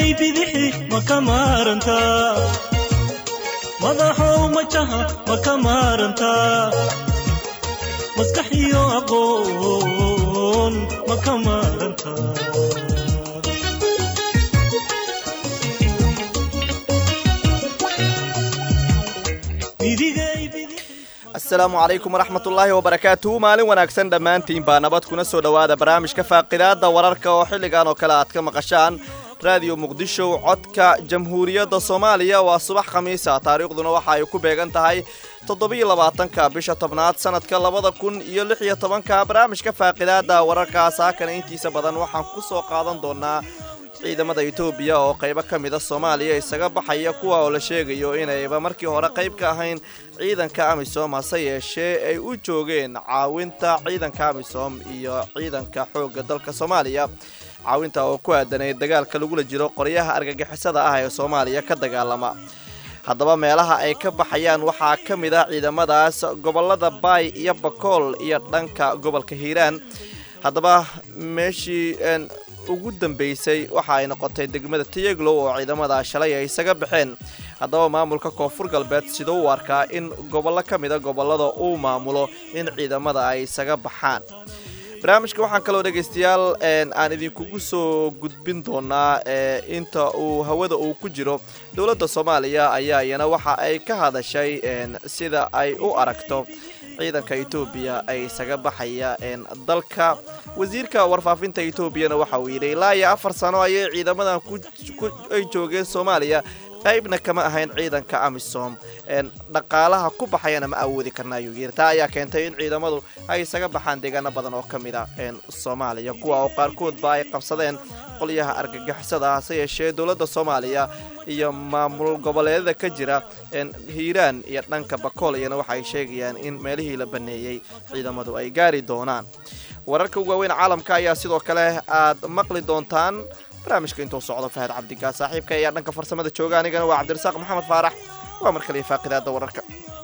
midigay bidixi ma ka maarantaa madaxow majaha ma ka maarantaa maskax iyo aqoon ma ka maarantaa midigay bidixi asalaamu calaykum waraxmatullaahi wabarakaatuhu maalin wanaagsan dhammaantiin baa nabad kuna soo dhowaada barnaamijka faaqidaada wararka oo xilligan oo kale aad ka maqashaan raadiyo muqdisho codka jamhuuriyadda soomaaliya waa subax khamiisa taariikhduna waxa ay ku beegan tahay toddobiyo labaatanka bisha tobnaad sanadka labada kun iyo lix iyo tobanka barnaamijka faaqidaada wararka saakana intiisa badan waxaan ku soo qaadan doonaa ciidamada etoobiya oo qaybo ka mida soomaaliya isaga baxaya kuwa oo la sheegayo inayba markii hore qayb ka ahayn ciidanka amisom hase yeeshee ay u joogeen caawinta ciidanka amisom iyo ciidanka xoogga dalka soomaaliya caawinta oo ku aadanay dagaalka lagula jiro qoryaha argagixisada ah ee soomaaliya ka dagaalama haddaba meelaha ay ka baxayaan waxaa ka mid ah ciidamadaas gobolada baay iyo bakool iyo dhanka gobolka hiiraan haddaba meeshii ugu dambeysay waxa ay noqotay degmada tiyeglow oo ciidamada shalay ay isaga baxeen haddaba maamulka koonfur galbeed siduu u arkaa in gobollo ka mida gobollada uu maamulo in ciidamada ay isaga baxaan barnaamijka waxaan kaloo dhegaystayaal aan idinkugu soo gudbin doonaa inta uu hawada uu ku jiro dowladda soomaaliya ayaa iyana waxa ay ka hadashay sida ay u aragto ciidanka etoobiya ay isaga baxaya dalka wasiirka warfaafinta etoobiyana waxa uu yidhi ilaa iyo afar sano ayay ciidamadan ay joogeen soomaaliya qaybna kama ahayn ciidanka amisom dhaqaalaha ku baxayana ma awoodi karna ayuu yidhi taa ayaa keentay in ciidamadu ay isaga baxaan deegaano badan oo ka mid a soomaaliya kuwa oo qaarkoodba ay qabsadeen qolyaha argagixisada hase yeeshee dowladda soomaaliya iyo maamul goboleedyada ka jira hiiraan iyo dhanka bakool iyana waxaay sheegayaan in meelihii la baneeyey ciidamadu ay gaari doonaan wararka ugu waaweyn caalamka ayaa sidoo kale aad maqli doontaan barnaamijka intuu socdo fahad cabdigaa saaxiibka ayaa dhanka farsamada jooga anigana waa cabdirasaaq maxamed faarax waa mar kaliya faaqidaada wararka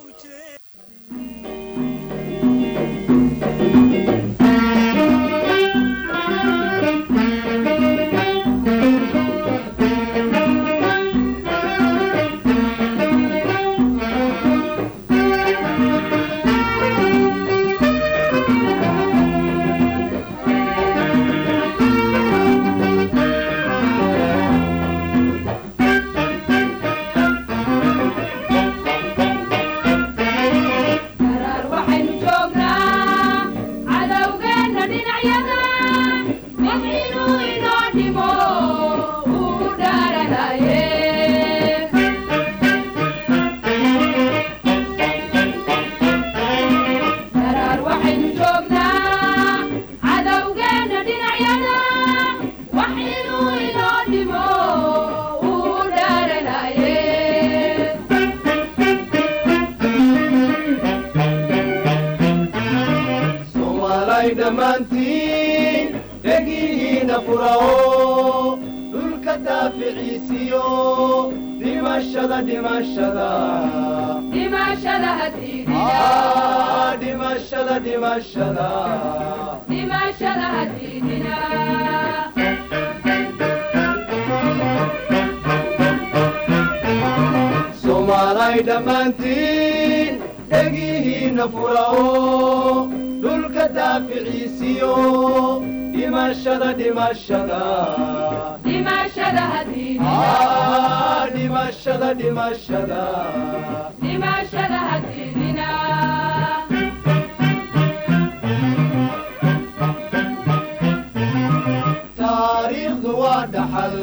taariikhdu waa dhaxal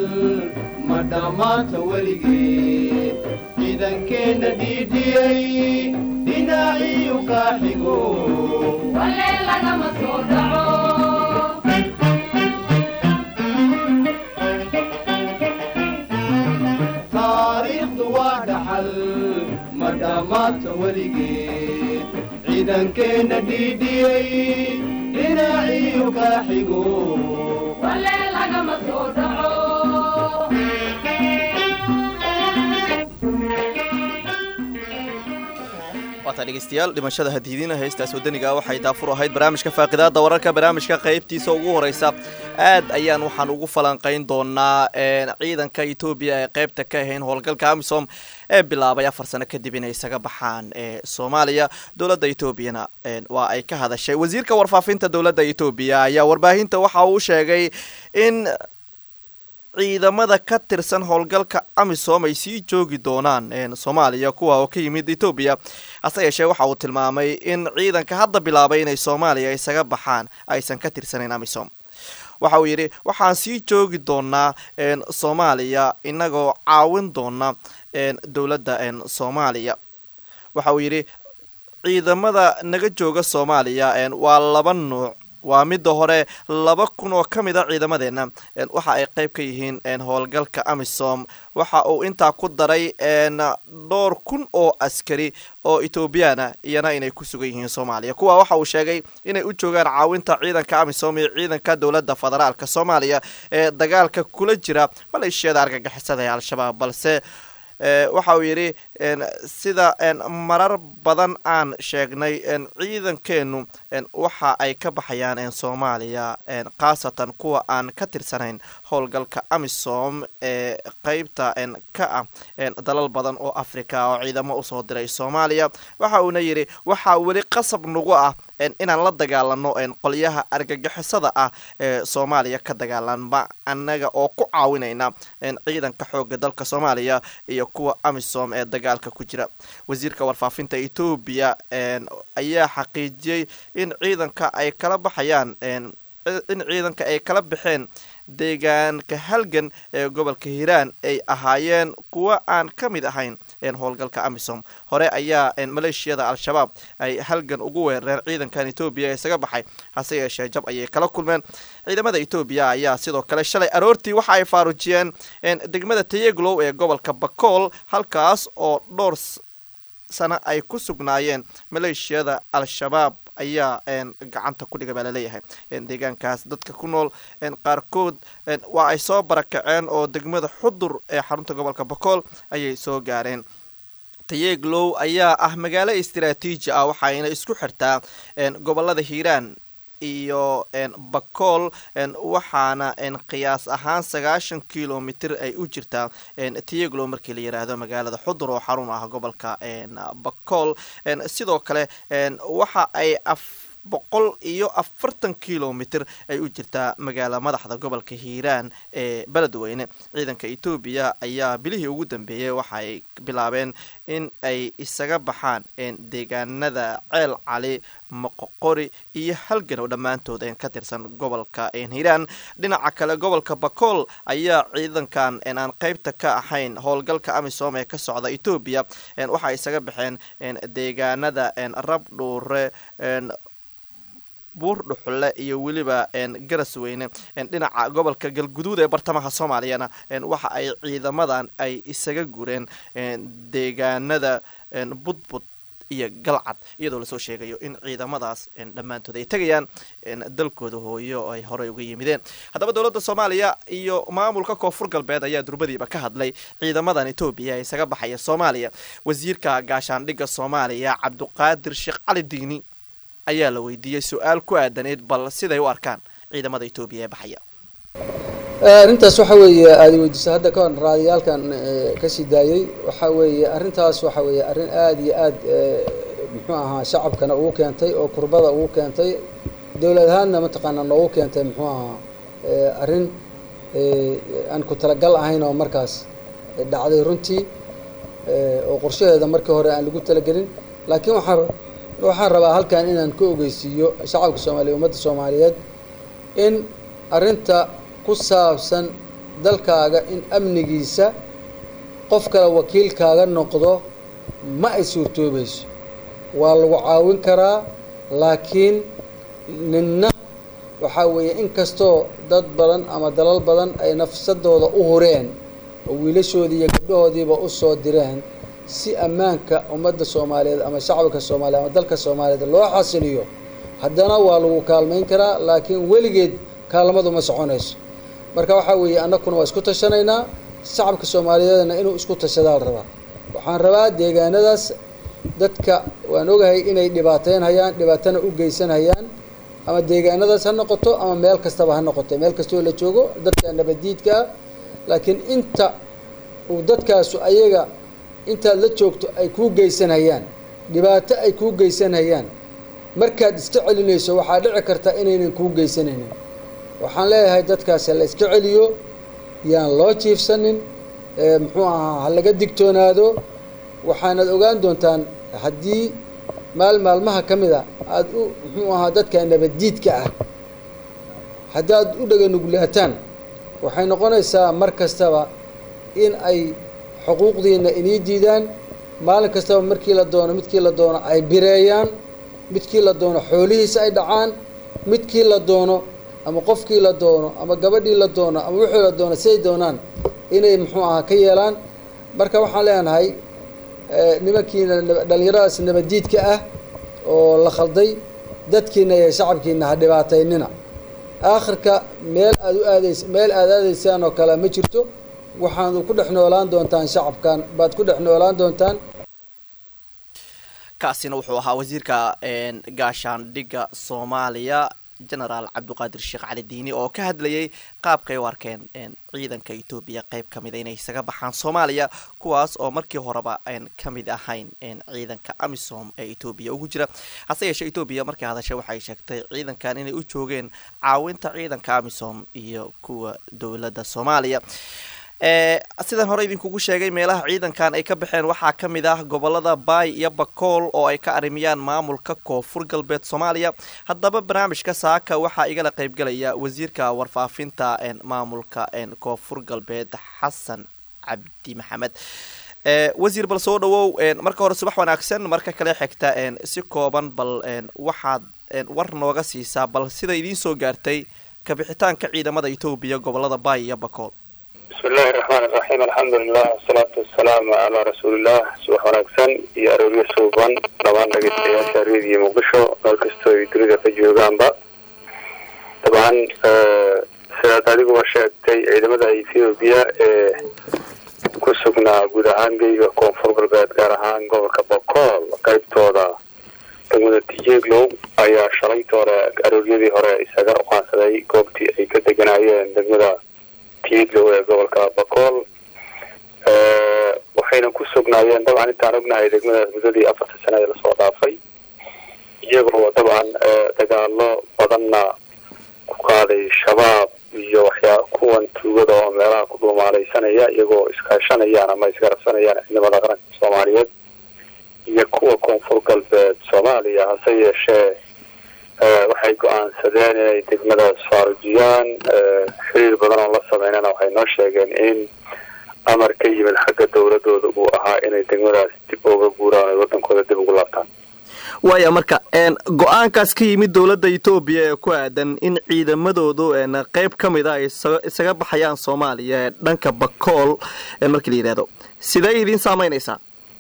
ma dhammaanta weligeed ciidankeenna dhiidhiyey dhinaciyu kaa xigo taariikhdu waa dhaxal ma dhammaanta weligeed ciidankeenna dhiidhiyey dhinaciyu kaa xigo waata dhegeystayaal dhimashada hadiidina heestaas wadaniga waxay daafur ahayd barnaamijka faaqidaada wararka barnaamijka qaybtiisa ugu horeysa aad ayaan waxaan ugu falanqayn doonaa ciidanka etoobiya ee qaybta ka ahayn howlgalka amisom ee bilaabay afar sano kadib inay isaga baxaan ee soomaaliya dowladda etoobiyana waa ay ka hadashay wasiirka warfaafinta dowladda etoobiya ayaa warbaahinta waxa uu sheegay in ciidamada ka tirsan howlgalka amisom ay sii joogi doonaan soomaaliya kuwa oo ka yimid etoobiya hase yeeshee waxa uu tilmaamay in ciidanka hadda bilaabay inay soomaaliya isaga baxaan aysan ka tirsanayn amisom waxa uu yidhi waxaan sii joogi doonaa soomaaliya inagoo caawin doona dowladda soomaaliya waxa uu yidhi ciidamada naga jooga soomaaliya waa laba nuuc waa midda hore laba kun oo ka mid a ciidamadeenna waxa ay qayb ka yihiin howlgalka amisom waxa uu intaa ku daray dhowr kun oo askari oo etoobiyana iyana inay ku sugan yihiin soomaaliya kuwa waxa uu sheegay inay u joogaan caawinta ciidanka amisom iyo ciidanka dowladda federaalka soomaaliya ee dagaalka kula jira maleeshiyada argagixisada ee al-shabaab balse waxa uu yidhi sida marar badan aan sheegnay ciidankeenu waxa ay ka baxayaan soomaaliya khaasatan kuwa aan ka tirsanayn howlgalka amisom ee qeybta ka ah dalal badan oo africa oo ciidamo usoo diray soomaaliya waxa uuna yidhi waxaa weli qasab nagu ah inaan la dagaalano qolyaha argagixisada ah ee soomaaliya ka dagaalanma annaga oo ku caawinayna ciidanka xooga dalka soomaaliya iyo kuwa amisom ee dagaalka ku jira wasiirka warfaafinta etoobiya ayaa xaqiijiyey in ciidanka ay kala baxayaan in ciidanka ay kala baxeen deegaanka halgan ee gobolka hiiraan ay ahaayeen kuwa aan ka mid ahayn howlgalka amisom hore ayaa maleeshiyada al-shabaab ay halgan ugu weerareen ciidankan etoobiya ee isaga baxay hase yeeshee jab ayay kala kulmeen ciidamada etoobiya ayaa sidoo kale shalay aroortii waxa ay faarujiyeen degmada tayeglow ee gobolka bakool halkaas oo dhowr sano ay ku sugnaayeen maleeshiyada al-shabaab ayaa gacanta ku dhiga baa laleeyahay deegaankaas dadka ku nool qaarkood waa ay soo barakaceen oo degmada xudur ee xarunta gobolka bakool ayay soo gaareen tayeglow ayaa ah magaalo istaraatiiji ah waxayna isku xirtaa gobolada hiiraan iyo bakool waxaana qiyaas ahaan sagaashan kilomitr ay u jirtaa tiyeglow markii la yiraahdo magaalada xudur oo xarun ah gobolka bakool sidoo kale waxa ay boqol iyo afartan kilomitr ay u jirtaa magaala madaxda gobolka hiiraan ee beledweyne ciidanka etoobiya ayaa bilihii ugu dambeeyey waxaay bilaabeen in ay isaga baxaan deegaanada ceel cali moqoqori iyo halgan oo dhammaantood ka tirsan gobolka hiiraan dhinaca kale gobolka bakool ayaa ciidankan aan qeybta ka ahayn howlgalka amisom ee ka socda etoobiya waxay isaga baxeen deegaanada rabdhuure buur dhuxule iyo weliba garas weyne dhinaca gobolka galguduud ee bartamaha soomaaliyana waxa ay ciidamadan ay isaga gureen deegaanada budbud iyo galcad iyadoo lasoo sheegayo in ciidamadaas dhammaantood ay tegayaan dalkooda hooyo oo ay horey uga yimideen haddaba dowladda soomaaliya iyo maamulka koonfur galbeed ayaa durbadiiba ka hadlay ciidamadan etoobiya ee isaga baxaya soomaaliya wasiirka gaashaandhigga soomaaliya cabduqaadir sheekh cali diini ayaa la weydiiyey su-aal ku aadaneyd bal siday u arkaan ciidamada etoobiya ee baxaya arrintaas waxa weeye aada weydiisa hadda ka hor raadiyaalkan kasii daayey waxa weeye arrintaas waxa weeye arrin aada iyo aad muxuu ahaa shacabkana ugu keentay oo kurbada ugu keentay dowlad ahaadna mataqaanaa noogu keentay muxuu ahaa arrin aan ku talagal ahayn oo markaas dhacday runtii oo qorshaheeda markii hore aan lagu talagelin laakiin waxaa waxaan rabaa halkan inaan ka ogeysiiyo shacabka soomaaliya ummadda soomaaliyeed in arrinta ku saabsan dalkaaga in amnigiisa qof kale wakiilkaaga noqdo ma ay suurtoobayso waa lagu caawin karaa laakiin ninna waxaa weeye in kastoo dad badan ama dalal badan ay nafsadooda u hureen oo wiilashoodii iyo gabdhahoodiiba u soo direen si ammaanka ummadda soomaaliyeed ama shacabka soomaaliyeed ama dalka soomaaliyeed loo xasiliyo haddana waa lagu kaalmayn karaa laakiin weligeed kaalmadu ma soconayso marka waxaa weeye annaguna waa isku tashanaynaa shacabka soomaaliyeedna inuu isku tashadaa la rabaa waxaan rabaa deegaanadaas dadka waan ogahay inay dhibaateynhayaan dhibaatana u geysanhayaan ama deegaanadaas ha noqoto ama meel kastaba ha noqoto meel kastoo la joogo dadka nabadiidka ah laakiin inta uu dadkaasu ayaga intaad la joogto ay kuu geysanhayaan dhibaato ay kuu geysanhayaan markaad iska celinayso waxaa dhici karta inaynan kuu geysanaynin waxaan leeyahay dadkaasi la iska celiyo yaan loo jiifsanin muxuu ahaa ha laga digtoonaado waxaanad ogaan doontaan haddii maal maalmaha ka mid a aada u muxuu ahaa dadka nabaddiidka ah haddaad u dhaganugulaataan waxay noqonaysaa mar kastaba in ay xuquuqdiina inii diidaan maalin kastaba markii la doono midkii la doono ay bireeyaan midkii la doono xoolihiisa ay dhacaan midkii la doono ama qofkii la doono ama gabadhii la doono ama wixii la doono siday doonaan inay muxuu ahaa ka yeelaan marka waxaan leenahay nimankiina dhallinyaradaas nabadiidka ah oo la khalday dadkiina iyo shacabkiina ha dhibaataynina aakhirka meel aad u aadays meel aad aadaysaan oo kale ma jirto waxaanu ku dhex noolaan doontaan shacabkan baad ku dhex noolaan doontaan kaasina wuxuu ahaa wasiirka gaashaandhigga soomaaliya genaraal cabdiqaadir sheekh cali diini oo ka hadlayay qaabkay u arkeen ciidanka etoobiya qeyb ka mida inay isaga baxaan soomaaliya kuwaas oo markii horeba aan ka mid ahayn ciidanka amisom ee etoobiya ugu jira hase yeeshee etoobiya markii hadashay waxay sheegtay ciidankan inay u joogeen caawinta ciidanka amisom iyo kuwa dowladda soomaaliya sidaan hore idinkugu sheegay meelaha ciidankan ay ka baxeen waxaa ka mid ah gobolada baay iyo bakool oo ay ka arrimiyaan maamulka koonfur galbeed soomaaliya haddaba barnaamijka saaka waxaa igala qaybgalaya wasiirka warfaafinta maamulka koonfur galbeed xasan cabdi maxamed wasiir bal soo dhawow marka hore subax wanaagsan marka kale xigta si kooban bal waxaad war nooga siisaa bal sida idiin soo gaartay kabixitaanka ciidamada etoobiya gobolada baay iyo bakool bismi illaahi raxmaan iraxiim alxamdulilah wasalaatu wasalaamu calaa rasuulilah subax wanaagsan iyo arooryo suuban dhammaan dhegeystayaasha reediyo muqdisho meel kastoo ay dunida ka joogaanba dabcan sidaad adiguba sheegtay ciidamada ethoobiya ee ku sugnaa guud ahaan geyga koonfur galbeed gaar ahaan gobolka bokool qaybtooda degmada tijeeglow ayaa shalaytoore arooryadii hore isaga uqaansaday goobtii ay ka deganaayeen degmada tiiglow ee gobolka bakool waxayna ku sugnaayeen dabcan intaan ognahay degmadaas muddadii afarta sana ee lasoo dhaafay iyagoo dabcan dagaalo badanna ku qaaday shabaab iyo waxyaa kuwan tuugada oo meelaha ku dhuumaalaysanaya iyagoo iskaashanayaan ama isgarabsanayaan ciidamada qaranka soomaaliyeed iyo kuwa koonfur galbeed soomaaliya hase yeeshee waxay go-aansadeen inay degmadaas faarujiyaan xiriir badan oo la sameynana waxay noo sheegeen in amar ka yimid xagga dowladooda uu ahaa inay degmadaas dib uga guuraan o wadankooda dib ugu laabtaan waaya marka go-aankaas ka yimid dowladda etoobiya ee ku aadan in ciidamadoodu qeyb ka mid a ay isaga baxayaan soomaaliya ee dhanka bakool markii la yidhahdo sidee idiin saameynaysaa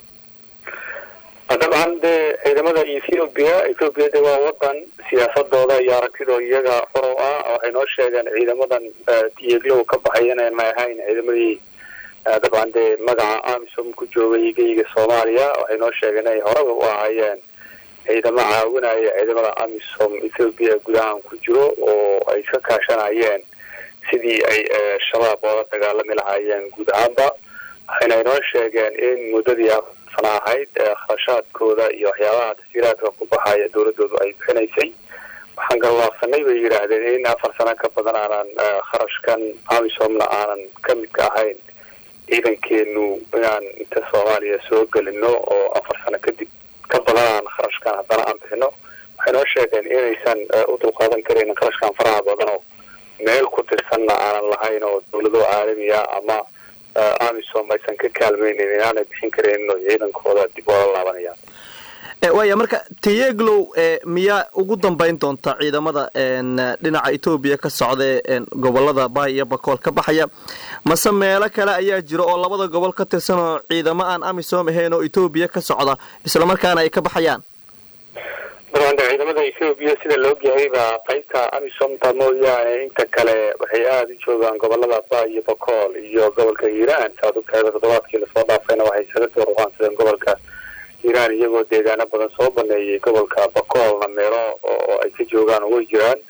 dabcan dee ciidamada ethoobiya ethoobiya de waa wadan siyaasadooda iyo aragtidoo iyaga xorow ah waxay noo sheegeen ciidamadan dieglow ka baxay inayn ma ahayn ciidamadii dabcan dee magaca amisom ku joogay geyga soomaaliya waxay noo sheegeen inay horeba u ahaayeen ciidamo caawinaya ciidamada amisom ethoobiya gudahan ku jiro oo ay ka kaashanayeen sidii ay shabaab oola dagaalami lahaayeen guud ahaanba waxayna inoo sheegeen in muddadii sana ahayd kharashaadkooda iyo waxyaabaha tasiiraadka ku baxaya dowladoodu ay bixinaysay waxaan gallaafsanay bay yidhaahdeen in afar sano ka badan aanan kharashkan amisomna aanan ka midka ahayn ciidankeenu inaan inta soomaaliya soo gelino oo afar sano kadib ka badan aan kharashkan haddana aan bixino waxay noo sheegeen inaysan u dulqaadan karin kharashkan faraha badan oo meel ku tirsanna aanan lahayn oo dowlado caalamiya ama amisom aysan ka kaalmaynin inaanay bixin karaynin oo ciidankooda dib oola laabanayaan waaya marka tiyeglow miyaa ugu dambeyn doonta ciidamada dhinaca etoobiya ka socda ee gobolada baay iyo bakool ka baxaya mase meelo kale ayaa jira oo labada gobol ka tirsan oo ciidamo aan amisom ahayn oo etoobiya ka socda islamarkaana ay ka baxayaan dabcan de ciidamada ethoobiya sida la ogyahay baa qaybta amisomta mooyaane inta kale waxay aada u joogaan gobolada baay iyo bakool iyo gobolka hiiraan saad ogtahay toddobaadkii lasoo dhaafayna waxay isaga soo ruqaansadeen gobolka hiiraan iyagoo deegaano badan soo baneeyay gobolka bakoolna meelo oo ay ka joogaan way jiraan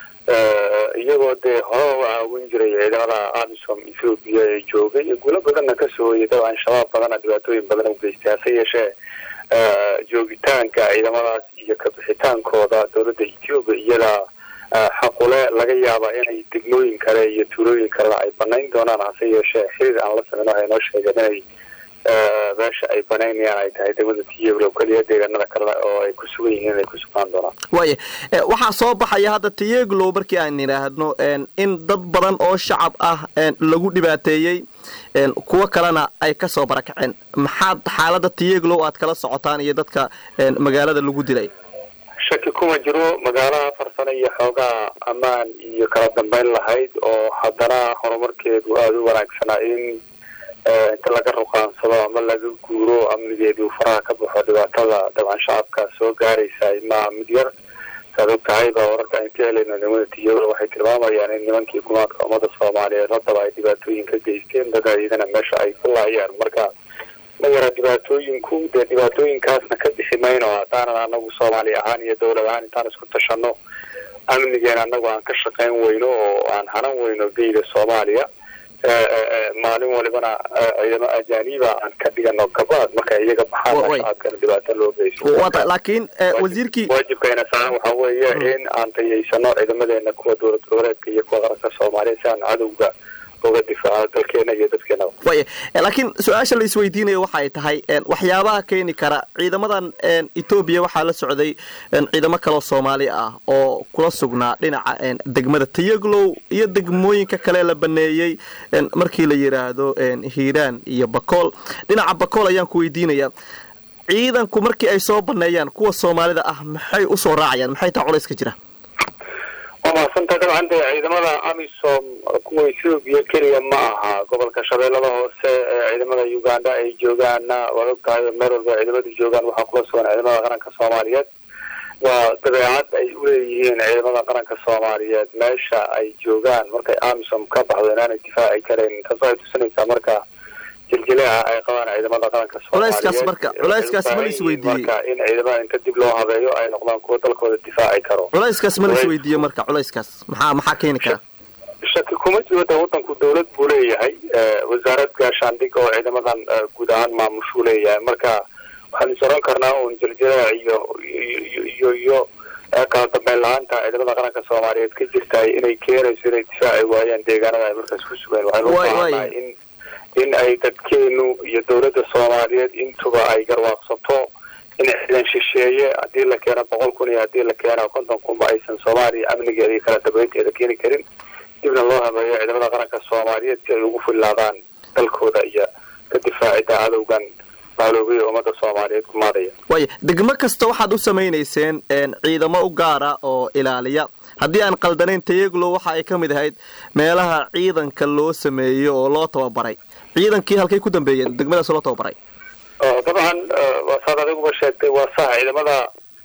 iyagoo dee hore u caawin jiray ciidamada amisom ethoobia ee joogay iyo guulo badanna kasoo hoyay dabcan shabaab badana dhibaatooyin badan u geystay hase yeeshee joogitaanka ciidamadaas iyo kabixitaankooda dowladda ethoobia iyadaa xaqule laga yaaba inay degmooyin kale iyo tuulooyin kalena ay banayn doonaan hase yeeshee xiriir aan la sameyn waxay noo sheegeen inay meesha ay banaynayaan ay tahay degmada tiyaglow keliya deegaanada kalena oo ay ku sugan yihiin inay ku sugnaan doonaan waaya waxaa soo baxaya hadda tiyaglow markii aan idhaahno in dad badan oo shacab ah lagu dhibaateeyey kuwo kalena ay ka soo barakaceen maxaad xaalada tiyaglow aad kala socotaan iyo dadka magaalada lagu dilay shaki kuma jiro magaalaha farsano iyo xoogaa ammaan iyo kala dambeyn lahayd oo haddana horumarkeedu aada u wanaagsanaa in inta laga ruqaansado ama laga guuro amnigeedu faraha ka baxo dhibaatada dabcan shacabka soo gaaraysa ma mid yar saad og tahay ba wararka aan ka helayno nimanada tiyola waxay tilmaamayaan in nimankii gumaadka ummada soomaaliyeed haddaba ay dhibaatooyin ka geysteen dad iyadana meesha ay ku laayaan marka ma yara dhibaatooyinku dee dhibaatooyinkaasna ka bixi mayno haddaanan anagu soomaali ahaan iyo dowlad ahaan intaan isku tashano amnigeena anagu aan ka shaqayn weyno oo aan hanan weyno geyda soomaaliya maalin walibana ciidamo ajaaniba aan ka dhigano gabaad marka iyaga baxaan shacabkana dhibaato loo geysto laakiin wasiirkii waajibkayna saaran waxaa weeye in aan tayaysano ciidamadeena kuwa dowlad goboleedka iyo kuwa qaranka soomaaliya si aan cadowga uga difaaco dalkeena iyo dadkeena waya laakiin su-aasha la isweydiinayo waxay tahay waxyaabaha keeni kara ciidamadan etoobiya waxaa la socday ciidamo kaloo soomaali ah oo kula sugnaa dhinaca degmada tayaglow iyo degmooyinka kale la baneeyey markii la yidhaahdo hiiraan iyo bakool dhinaca bakool ayaan ku weydiinaya ciidanku markii ay soo baneeyaan kuwa soomaalida ah maxay usoo raacayaan maxay taa culayska jira waa mahadsanta dabcan dee ciidamada amisom kuwa ethoobiya keliya ma aha gobolka shabeellada hoose ee ciidamada uganda ay joogaanna waad og tahay meel walba ciidamadu joogaan waxaa kula sugan ciidamada qaranka soomaaliyeed waa dabeecad ay uleeyihiin ciidamada qaranka soomaaliyeed meesha ay joogaan markay amisom ka baxdo inaanay difaaci karayn taas waxay tusinaysaa marka jiljileeca ay qabaan ciidamada qaranka culayskaas marka culayskaas ma la isweydiiyey marka in ciidamada inta dib loo habeeyo ay noqdaan kuwa dalkooda difaaci karo culayskaas ma la isweydiiye marka culayskaas maxaa maxaa keeni kara shaki kuma jiro de wadanku dawlad buu leeyahay wasaarad gaashaandhig oo ciidamadan guud ahaan maamushuu leeyahay marka waxaan is oran karnaa un jiljileec iyo iyo iyo kala dambeyn la-aanta ciidamada qaranka soomaaliyeed ka jirtaay inay keenayso inay difaaci waayaan deegaanada ay markaas ku sugeen waxaynu u baahannahay in in ay dadkeenu iyo dawladda soomaaliyeed intuba ay garwaaqsato in ciidan shisheeye haddii la keeno boqol kun iyo haddii la keeno konton kunba aysan soomaaliya amnigeeda iyo kala dambeynteeda keeni karin dibna loo habeeyo ciidamada qaranka soomaaliyeed si ay ugu fillaadaan dalkooda iyo ka difaacida cadowgan maaloobay ee ummadda soomaaliyeed kumaadaya waaya degmo kasta waxaad u samaynayseen ciidamo u gaara oo ilaaliya haddii aan qaldanayn tayaglo waxa ay ka mid ahayd meelaha ciidanka loo sameeyo oo loo tababaray ciidankii halkay ku dambeeyeen degmadaas loo tababaray dabcan saad adiguba sheegtay waa sax ciidamada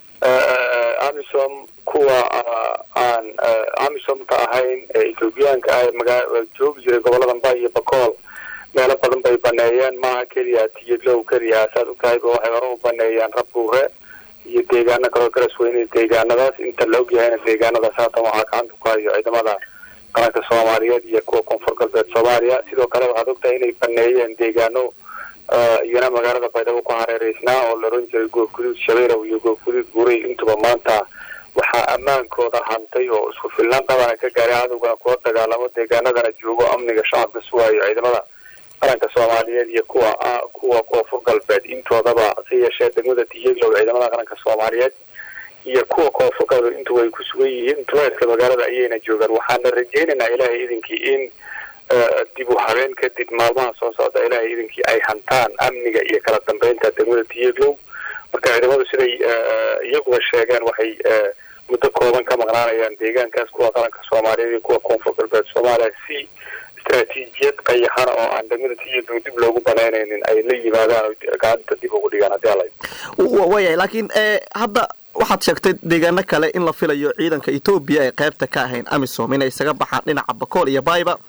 amisom kuwa aan amisomka ahayn ee ethoobiyaanka ah magaa joogi jiray gobolada mba iyo bakool meelo badan bay baneeyeen maaha keliya tiyaglow keliya saad ogtahayba waxay hore u baneeyaan rabbuure iyo deegaano kaloo garas weyne deegaanadaas inta la ogyahayna deegaanadaas haatan waxaa gacanta ku hayo ciidamada qaranka soomaaliyeed iyo kuwa koonfur galbeed soomaaliya sidoo kale waxaad ogtahay inay baneeyeen deegaano iyana magaalada baydhabo ku hareereysnaa oo la oran jiray goobguduud shabeelow iyo goobguduud buray intuba maanta waxaa ammaankooda hantay oo isku filnaan qabana ka gaaray cadowgana kula dagaalamo deegaanadana joogo amniga shacabka sugaayo ciidamada qaranka soomaaliyeed iyo kuwa kuwa koonfur galbeed intoodaba si yeeshee degmada tiyaglow ciidamada qaranka soomaaliyeed iyo kuwa koonfur galbeed intuba ay ku sugan yihiin duleedka magaalada ayayna joogaan waxaana rajaynaynaa ilaahay idinkii in dib u habeen kadib maalmaha soo socda ilaahay idinkii ay hantaan amniga iyo kala dambeynta degmada tiyaglow marka ciidamadu siday iyaguba sheegeen waxay muddo kooban ka maqnaanayaan deegaankaas kuwa qaranka soomaaliyeed iyo kuwa koonfur galbeed soomaaliya si istraatiijiyad qayaxana oo aan degmada tiyaglow dib loogu banaynaynin ay la yimaadaan oo gacanta dib ugu dhigaan haddii ala wayahay laakiin hadda waxaad sheegtay deegaano kale in la filayo ciidanka etoobiya ay qaybta ka ahayn amisom inay isaga baxaan dhinaca bakool iyo bayba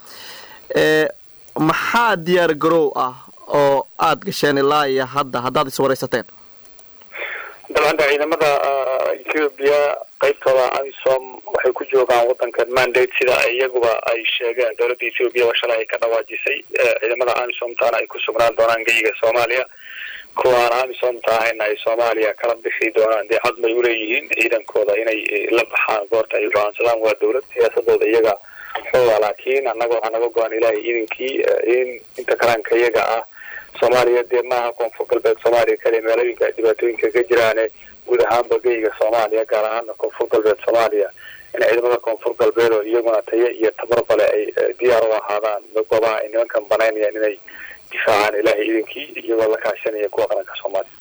maxaa diyaar garow ah oo aada gasheen ilaa iyo hadda haddaad iswaraysateen dabcan ciidamada ethiopia qaybtooda amisom waxay ku joogaan wadankan mandate sida iyaguba ay sheegeen dowladda ethiopia waa shalay ay ka dhawaajisay ciidamada amisom taana ay ku sugnaan doonaan geyiga soomaaliya kuwaan amisom tahayna ay soomaaliya kala bixi doonaan dee cad bay uleeyihiin ciidankooda inay la baxaan goorta ay go-aansadaan waa dowlad siyaasadooda iyaga xooga laakiin annaga waxaa naga go-an ilaahay iidankii in inta kalaanka iyaga ah soomaaliya dee maaha koonfur galbeed soomaaliya kaliya meelooyinka ay dhibaatooyinka ka jiraane guud ahaanba geyiga soomaaliya gaar ahaana koonfur galbeed soomaaliya in ciidamada koonfur galbeed oo iyaguna tayo iyo tabarbale ay diyaar u ahaadaan goobaha ay nimankan banaynayaan inay difaacaan ilaahay iidankii iyagoo la kaashanaya kuwa qaranka soomaaliya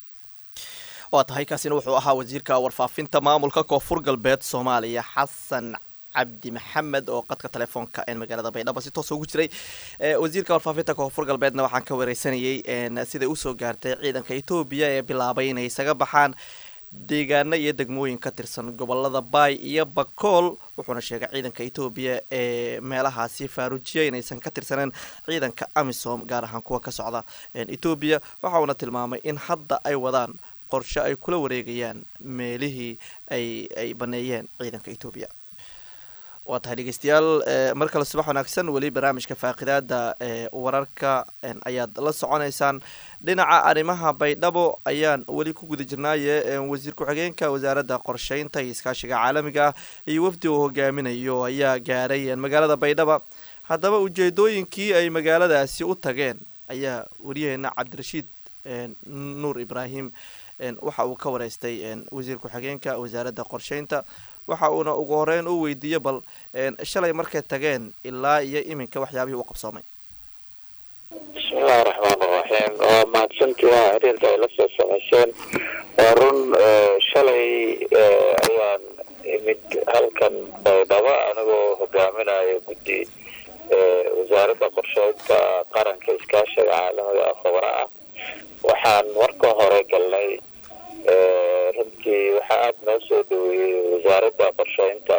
waa tahay kaasina wuxuu ahaa wasiirka warfaafinta maamulka koonfur galbeed soomaaliya xasan cabdi maxamed oo qadka telefoonka ee magaalada baydhabo si toosa ugu jiray wasiirka warfaafinta koonfur galbeedna waxaan ka wareysanayay siday usoo gaartay ciidanka etoobiya ee bilaabay inay isaga baxaan deegaano iyo degmooyin ka tirsan gobolada baay iyo bakool wuxuuna sheegay ciidanka etoobiya ee meelahaasi faarujiya inaysan ka tirsaneen ciidanka amisom gaar ahaan kuwa ka socda etoobiya waxa uuna tilmaamay in hadda ay wadaan qorshe ay kula wareegayaan meelihii ay ay baneeyeen ciidanka etoobiya waa tahay dhegeystayaal mar kale subax wanaagsan weli barnaamijka faaqidaada wararka ayaad la soconeysaan dhinaca arrimaha baydhabo ayaan weli ku guda jirnaaye wasiir ku-xigeenka wasaaradda qorsheynta iyo iskaashiga caalamiga ah iyo wafdi uu hogaaminayo ayaa gaaray magaalada baydhaba haddaba ujeedooyinkii ay magaaladaasi u tageen ayaa wariyaheena cabdirashiid nuur ibraahim waxa uu ka wareystay wasiir ku-xigeenka wasaaradda qorsheynta waxa uuna ugu horeyn u weydiiyey bal shalay markay tageen ilaa iyo iminka waxyaabihii u qabsoomay bismillahi raxmaan iraxiim waa mahadsantii waa xiriirka ay la soo samayseen waa run shalay ayaan imid halkan baydhabo anigoo hogaaminayo guddi wasaaradda qorsheynta qaranka iskaashiga caalamiga khubra ah waxaan marka hore galnay runtii waxaa aada noo soo dhaweeyey wasaaradda qorsheynta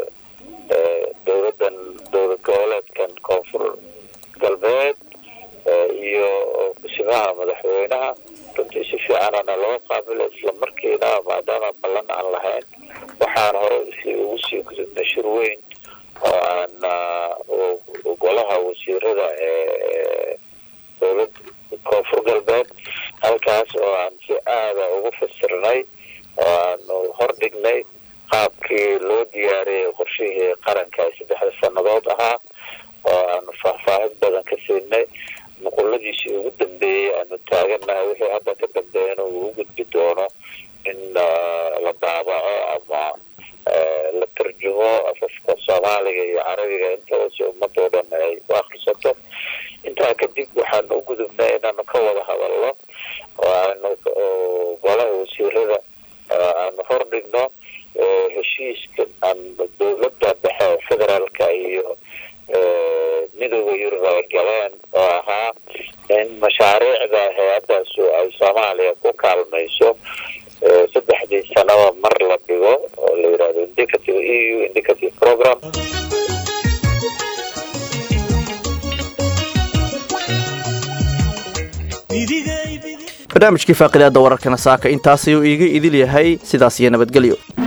ee dowladan dowlad goboleedkan koonfur galbeed iyo kusimaha madaxweynaha runtii si fiicanana loo qaabilo islamarkiina maadaama ballan aan lahayn waxaan hore si ugu sii gudubnay shir weyn oo aan golaha wasiirada ee dowlad koonfur galbeed halkaas oo aan si aada ugu fasirnay oo aanu hordhignay qaabkii loo diyaariyay qorshihii qaranka ee saddexda sannadood ahaa oo aanu faahfaahin badan ka siinay nuquladiisii ugu dambeeyey aanu taaganahay wixii hadda ka dambeeyana uu u gudbi doono in la daabaco ama la tarjumo afafka soomaaliga iyo carabiga intaba si ummadoo dhan ay u akrisato intaa kadib waxaanu u gudubnay inaanu ka wada hadalno oo aanu golaha wasiirada aanu hordhigno heshiiska aan dowladda dhexe federaalka iyo midooda yurub ay galeen oo ahaa in mashaariicda hay-adaasu ay soomaaliya ku kaalmayso saddexdii sanaba mar la dhigo oo la yidhahdo indicative e u indicative program barnaamijkii faaqidaada wararkana saaka intaas ayuu iiga idil yahay sidaas iyo nabadgelyo